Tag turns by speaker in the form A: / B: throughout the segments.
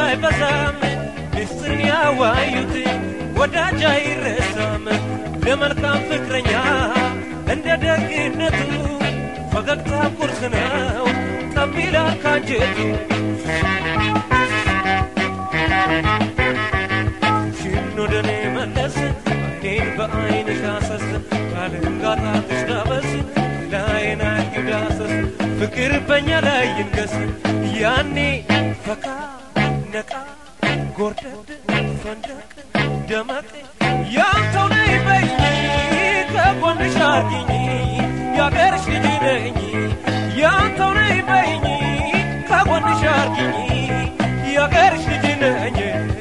A: አይበዛም ሚስጥርን ያዋዩት ወዳጅ አይረሳም ለመልካም ፍቅረኛ እንደ ደግነቱ ፈገግታ ቁርስ ነው ጠብ ይላል ካንጀቱ ሽን ወደኔ መለስ አይኔን በአይንሽ አሰስ ባልንጋጣትሽ ዳበስ ላይን አጊው ዳሰስ ፍቅር በእኛ ላይ ይንገስ ያኔ ፈካ ነቃ ጎርደድ ፈንደቅ ደመቅ ያንተው ነይ በይኝ ከጎንሽ አርጊኝ ያገርሽ ልጅ ነኝ ያንተው ነይ በይኝ ከጎንሽ አርጊኝ ያገርሽ ልጅ ነኝ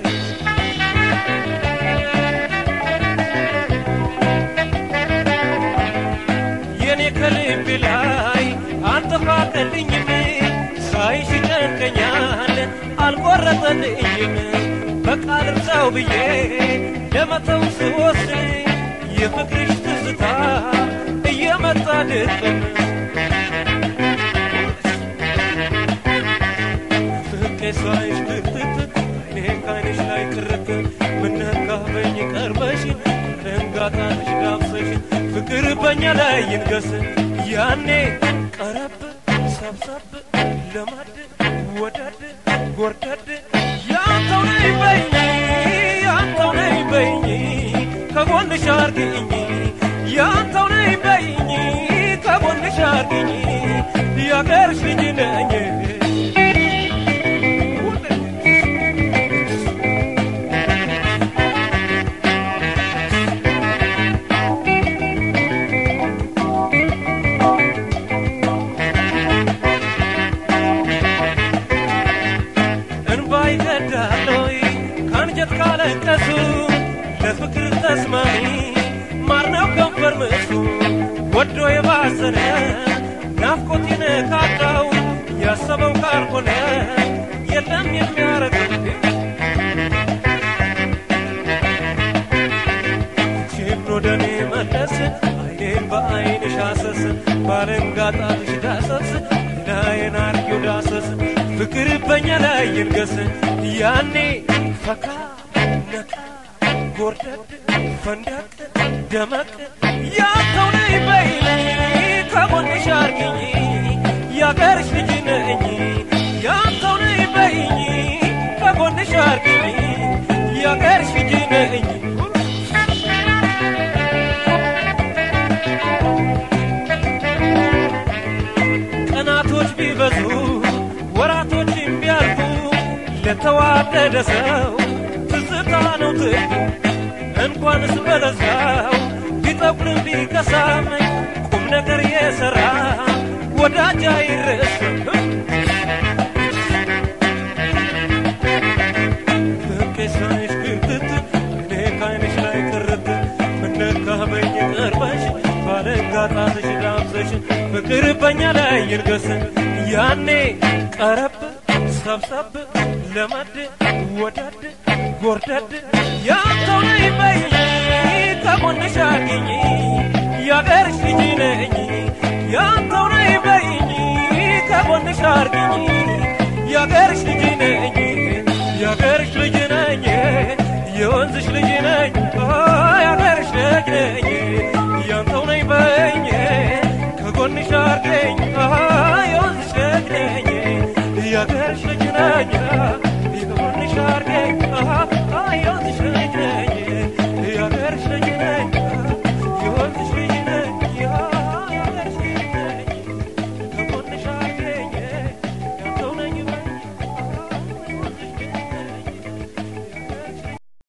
A: የኔ ከልብ ላይ አልተፋቀልኝም ሳይሽ ጨንቀኛል አልቆረጠልኝም በቃል እርሳው ብዬ ለመተው ስወስን የፍቅርሽ ትዝታ እየመጣ ድቅም ፍቄ ሳይሽ ክትት አይኔ ካይንሽ ላይ ቅርት ምነካበኝ ቀርበሽ ደንጋታንሽ ዳብሰሽ ፍቅር በእኛ ላይ ይንገስ ያኔ ቀረብ ሰብሰብ ለማድ ወደድ ጎርደድ ያንተው ነይ በይኝ ያንተው ነይ በይኝ ከጎንሽ አርግኝ ያንተው ነይ በይኝ ከጎንሽ አርግኝ ያገርሽ ልጅ ነኝ እንባ ይቀዳሎይ ከአንጀት ካለቀሱ ለፍቅር ተስማሚ ማር ነው ከንፈር ምሱ ወዶ የባዘነ ናፍቆት ይነካካው ያሰበው ካልሆነ የለም የሚያረገው ቺም ወደኔ መለስ አይኔን በአይንሽ አሰስ ባለንጋጣትሽ ዳሰስ ላይን አርጊው ዳሰስ ፍቅር በእኛ ላይ ይንገስ ያኔ ፈካ ነካ ጎርደድ ፈንደቅ ደመቅ ያንተው ነይ በይኝ ከጎንሽ አርጊኝ ያገርሽ ልጅ ነኝ ያንተው ነይ በይኝ ከጎንሽ አርጊኝ ያገርሽ ልጅ ነኝ ቀናቶች ቢበዙ ወራቶችም ቢያልፉ ለተዋደደ ሰው ትዝታ ነው ትርፉ እንኳንስ በለዛው ቢጠቁርም ቢከሳም ቁም ነገር የሰራ ወዳጅ አይረሳም ፍቄ ሳይሽ ግርትት እኔ ካይንሽ ላይ ቅርት ምነካበኝ ቀርበሽ ባለንጋጣትሽ ዳብሰሽ ፍቅር በእኛ ላይ ይንገስ ያኔ ቀረብ ሰብሰብ ለመድ ወደድ ጎርደድ ያንተው ነይ በይኝ ከጎንሽ አርጊኝ ያገርሽ ልጅ ነኝ ያንተው ነይ በይኝ ከጎንሽ አርጊኝ ያገርሽ ልጅ ነኝ ያገርሽ ልጅ ነኝ የወንዝሽ ልጅ ነኝ ያገርሽ ልጅ ነኝ ያንተው ነይ በይኝ ከጎንሽ አርገኝ የወንዝሽ ልጅ ነኝ ያገርሽ ልጅ ነኝ